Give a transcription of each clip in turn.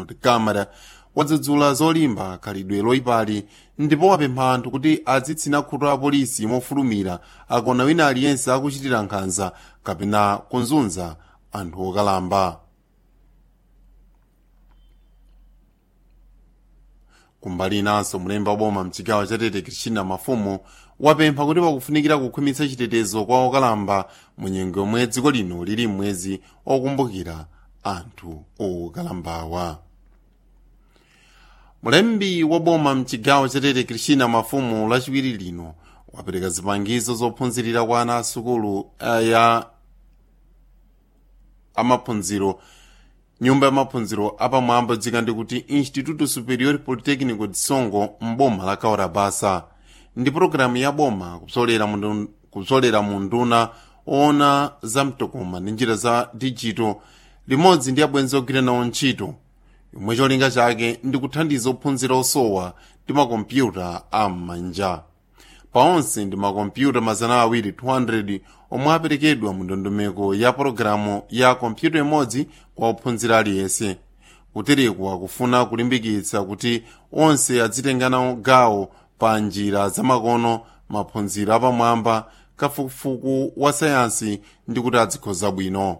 kamara wadzudzula zolimba khalidwe loyipali ndipo wapempha anthu kuti adzitsina khutu a polisi mofulumira akona wina aliyense akuchitira nkhanza kapena kunzunza anthu okalamba kumbali inanso mlembi wa boma mchigawo cha tete kristina mafumu wapempha kuti pakufunikira kukhwimitsa chitetezo kwa okalamba mu nyengo yomwe dziko lino lili mwezi okumbukira anthu okalambawa mlembi wa boma mchigawo cha tete kristina mafumu lachiwiri lino wapereka zipangizo zophunzirira kwa ana asukulu ya amaphunziro nyumba ya maphunziro apamwamba dzika ndikuti instituto superior polytechnico de songo mboma la kaurabasa ndi pologalamu ya boma kupsolera mu nduna oona za mtokoma ndi njira za digital limodzi ndi abwenzi ogwira nawo ntchito yomwe cholinga chake ndi kuthandiza ophunzira osowa ndi makompyuta am'manja paonse ndi makompyuta mazana awiri 200 omwe aperekedwa mu ndondomeko ya pologalamu ya kompyuta imodzi kwa ophunzira aliyense kutereku akufuna kulimbikitsa kuti onse adzitengana gawo pa njira zamakono maphunziro apamwamba kafukufuku wa sayansi ndi kuti adzikhoza bwino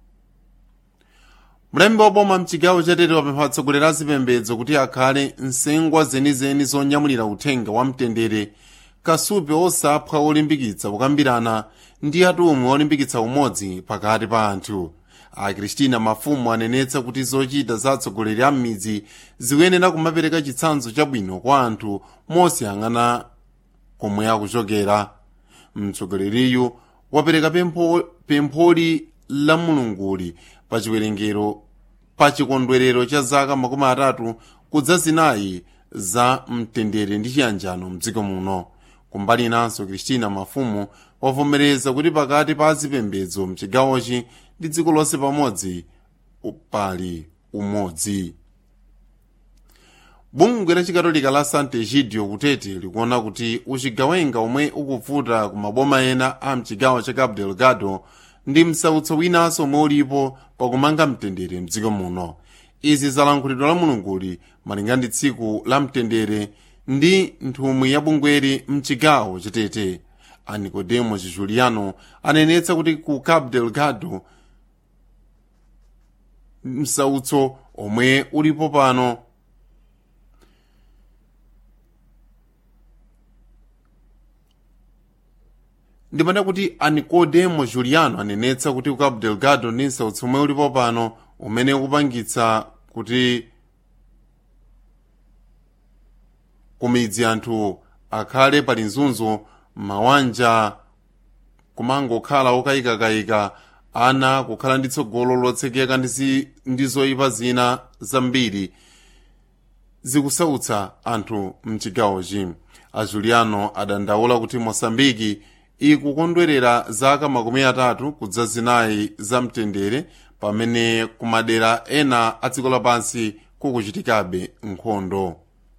mlembi wa boma mchigawo chatete wapempha atsogoleri a zipembedzo kuti akhale nsengwa zenizeni zonyamulira uthenga wa mtendere kasupe osaphwa olimbikitsa kukambirana ndi atumwi olimbikitsa umodzi pakati pa anthu akristina mafumu anenetsa kuti zochita za atsogoleri a m'midzi zikuyenera kumapereka chitsanzo chabwino kwa anthu mosiyang'ana komwe akuchokera mtsogoleriyu wapereka pempho, pempholi la mulunguli pa chiwerengero pa chikondwerero cha zaka makumi atatu kudza zinayi za mtendere ndi chiyanjano mdziko muno kumbali inanso kristina mafumu wavomereza kuti pakati pa azipembedzo mchigawochi ndi dziko lonse pamodzi pali umodzi bungwe la chikatolika la santa egidio kutete likuona kuti uchigawenga omwe ukuvuta ku maboma ena a mchigawo cha cabo delgado ndi msautso winanso omwe ulipo pakumanga mtendere mdziko muno izi zalankhulidwa la mulunguli malinga ndi tsiku la mtendere ndi nthumwi ya bungweri mchigawo chatete a nicodemo chijuliano anenetsa kuti ku cabo delgado msautso omwe ulipo pano ndimane kuti a nicodemo juliano anenetsa kuti ku cabo delgado ndi msautso omwe ulipo pano umene ukupangitsa kuti kumidzi anthu akhale pali nzunzo mawanja kumangokhala okayikakayika ana kukhala ndi tsogolo lotsekeka ndi zoyipa zina zambiri zikusautsa anthu mchigawochi a juliano adandaula kuti mosambiki ikukondwerera zaka makumi atatu kudza zinayi za mtendere pamene kumadera ena a dziko lapansi kukuchitikabe nkhondo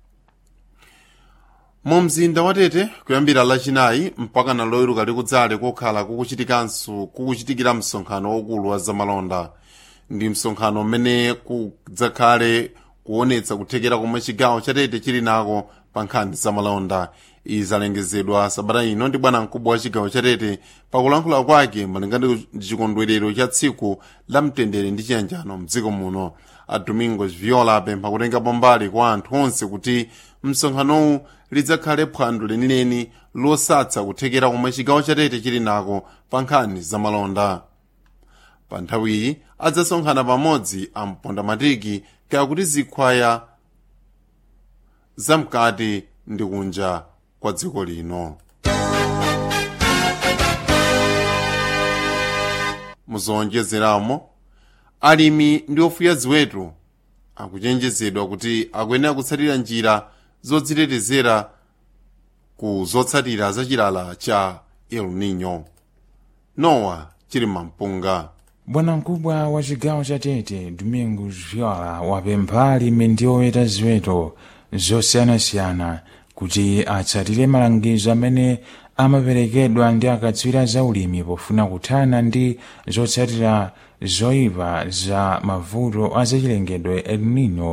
mu mzinda wa tete kuyambira lachinayi mpaka na loyiruka likudzale kokhala kukuchitikanso kukuchitikira msonkhano waukulu wa zamalonda ndi msonkhano mmene kudzakhale kuonetsa kuthekera komwe chigawo cha tete chili nako pa nkhani zamalonda izi zalengezedwa sabata ino ndi bwana mkubwa wa chigawo cha tete pakulankhula kwake malinga ndi chikondwerero cha tsiku la mtendere ndi chiyanjano mdziko muno a domingos viola apempha kutengapo mbali kwa anthu onse kuti msonkhanowu lidzakhale phwando lenileni losatsa kuthekera komwe chigawo cha tete chili nako pa nkhani zamalonda pa nthawiyi adzasonkhana pamodzi amponda matiki kakuti zikhwaya zamkati ndi kunja kwa dziko lino muzowonjezeramo alimi ndi ofuya ziweto akuchenjezedwa kuti akuyenera kutsatira njira zodzitetezera ku zotsatira za chilala cha el nino nowa chili mampunga bwanamkubwa wa chigawo cha tete domingos viola wapempha alimi ndi oweta ziweto zosiyanasiyana kuti atsatire malangizo amene amaperekedwa ndi akatswiri za ulimi pofuna kuthana ndi zotsatira zoyipa za mavuto a zachilengedwe el nino